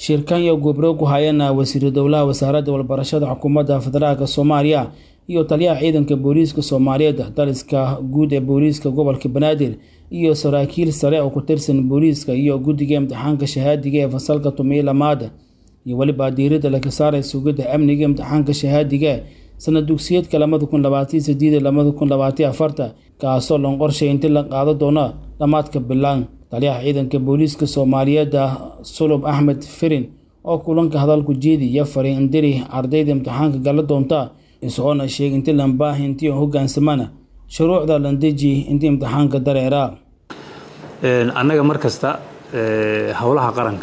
shirkan iyo gobro ku hayana wasiiru dowlaha wasaaradda walbarashada xukuumadda federaalk soomaaliya iyo taliyaha ciidanka booliiska soomaaliyeed daliska guud ee booliiska gobolka banaadir iyo saraakiil sare oo ku tirsan booliiska iyo guddiga imtixaanka shahaadiga ee fasalka tumiyo lamaad iyo weliba diiradda laga saaray sugidda amniga imtixaanka shahaadiga sanad dugsiyeedka labada kun labaatan sideed labada kun labaatan afarta kaasoo lon qorshay inti la qaado doono dhammaadka bilaan taliyaha ciidanka booliiska soomaaliyeed sulub axmed firin oo kulanka hadalku jeediya faray indiri ardayda imtixaanka gala doonta isagoona sheegay inti lambaahi intii hogaansamana shuruucda landeji intii imtixaanka dareera annaga mar kasta howlaha qaranka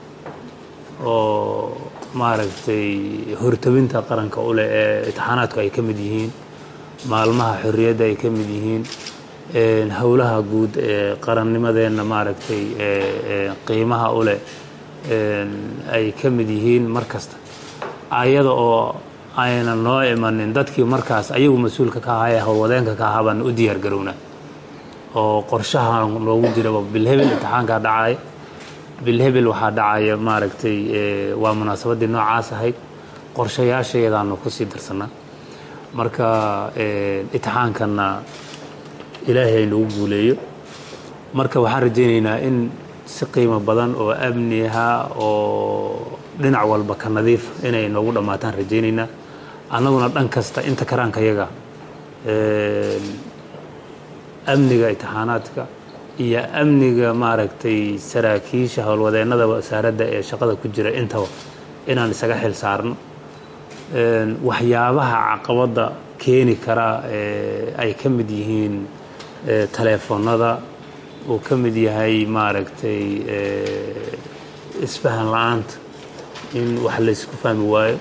oo maaragtay hortabinta qaranka u leh ee imtixaanaadku ay ka mid yihiin maalmaha xorriyadda ay ka mid yihiin howlaha guud ee qarannimadeenna maaragtay qiimaha u leh ay ka mid yihiin mar kasta ayada oo ayna noo imanin dadkii markaas ayagu mas-uulka ka ahaa ee howlwadeenka ka ahaa baan u diyaar garownaa oo qorshaha noogu jiraba bilhebel imtixaankaa dhacaya bilhebel waxaa dhacaya maaragtay waa munaasabaddii noocaas ahayd qorshayaashaedaanu kusii darsanaa marka imtixaankanna ilaahay nagu guuleeyo marka waxaan rajaynaynaa in si qiimo badan oo amni aha oo dhinac walba ka nadiif inay noogu dhammaataan rajaynaynaa annaguna dhan kasta inta karaanka yaga amniga imtixaanaadka iyo amniga maaragtay saraakiisha howlwadeennada wasaaradda ee shaqada ku jira intaba inaan isaga xil saarno waxyaabaha caqabadda keeni kara ay ka mid yihiin taleefoonnada uu ka mid yahay maaragtay isfahan la-aanta in wax laysku fahmi waayo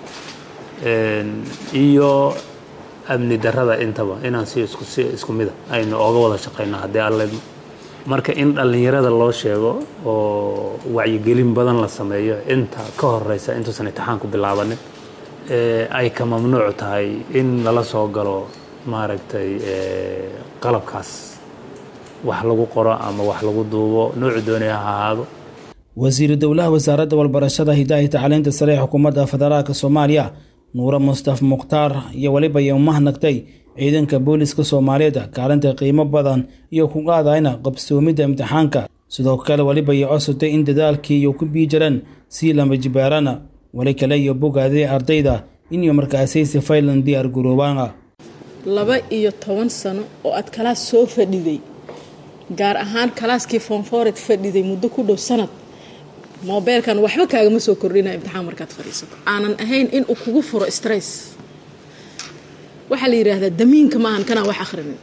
iyo amni darrada intaba inaan si isku si isku mida aynu ooga wada shaqayno haddii alle marka in dhallinyarada loo sheego oo wacyigelin badan la sameeyo inta ka horeysa intuusan imtixaanku bilaabanin ay ka mamnuuc tahay in lala soo galo maaragtay qalabkaas wax lagu qoro ama wax lagu duubo noocu doonaya ha ahaado wasiiru dowlaha wasaaradda walbarashada hidahi tacliinta sare ee xukuumadda federaalk soomaaliya nuure mustaf mukhtaar iyo weliba iyo mahnagtay ciidanka booliiska soomaaliyeed kaalinta qiimo badan iyo ku qaadayna qabsoomidda imtixaanka sidoo kale weliba iyo cosotay in dadaalkii iyo ku bii jiraan sii lama jibaarana weli kale iyo bogaadee ardayda inuu markaasaysi faylan diyaar garoobaana laba iyo toban sano oo aad kalaas soo fadhiday gaar ahaan kalaaskii fonfored fadhiday muddo ku dhow sanad mobeelkan waxba kaagama soo kordhina imtixaan markaad fadhiisato aanan ahayn in uu kugu furo stress waxaa la yidhaahdaa damiinka maahan kanaan wax akhrinin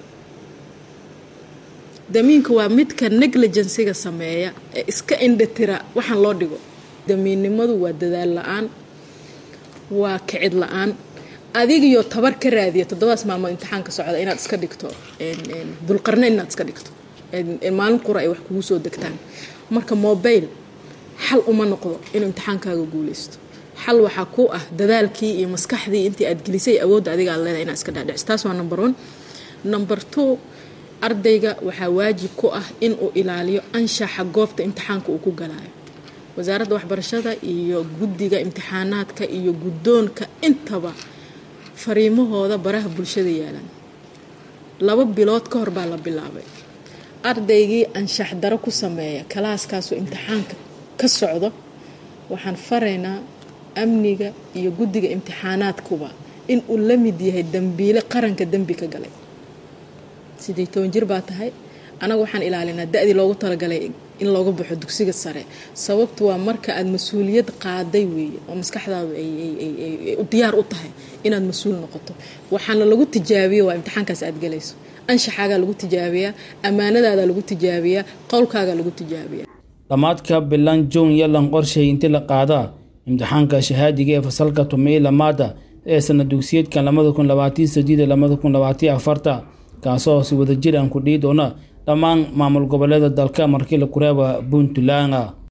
damiinka waa midka negligensiga sameeya ee iska indhatira waxaan loo dhigo damiinnimadu waa dadaal la-aan waa kicid la-aan adigiyo tabar ka raadiya toddobaas maalmood imtixaanka socda inaad iska dhigto dulqarneyn inaad iska dhigto maalin qura ay wax kugu soo degtaan marka mobile xal uma noqdo inuu imtixaankaaga guuleysto xal waxaa ku ah dadaalkii iyo maskaxdii intii aad gelisay awoodda adiga aad leedahay inaad iska dhaadhiciso taas waa number one number two ardayga waxaa waajib ku ah inuu ilaaliyo anshaxa goobta imtixaanka uu ku galaayo wasaaradda waxbarashada iyo guddiga imtixaanaadka iyo guddoonka intaba fariimahooda baraha bulshada yaalaan laba bilood ka hor baa la bilaabay ardaygii anshax daro ku sameeya kalaaskaasoo imtixaanka ka socdo waxaan faraynaa amniga iyo guddiga imtixaanaadkuba in uu la mid yahay dembiile qaranka dembi ka galay sidii toban jir baa tahay anaga waxaan ilaalinaa da-dii loogu talagalay in looga baxo dugsiga sare sababtu waa marka aad mas-uuliyad qaaday weeye oo maskaxdaadu ay diyaar u tahay inaad mas-uul noqoto waxaana lagu tijaabiyo waa imtixaankaas aad galayso anshaxaagaa lagu tijaabiyaa ammaanadaadaa lagu tijaabiyaa qowlkaagaa lagu tijaabiyaa dhammaadka bilan jon yalan qorshay inti la qaadaa imtixaanka shahaadiga ee fasalka tumiyo lamaada ee sanad dugsiyeedkan labada kun labaatan sideed labada kun labaatan afarta kaasoo si wadajir aan ku dhihi doona dhammaan maamul goboleeda dalka markii la kureeba puntland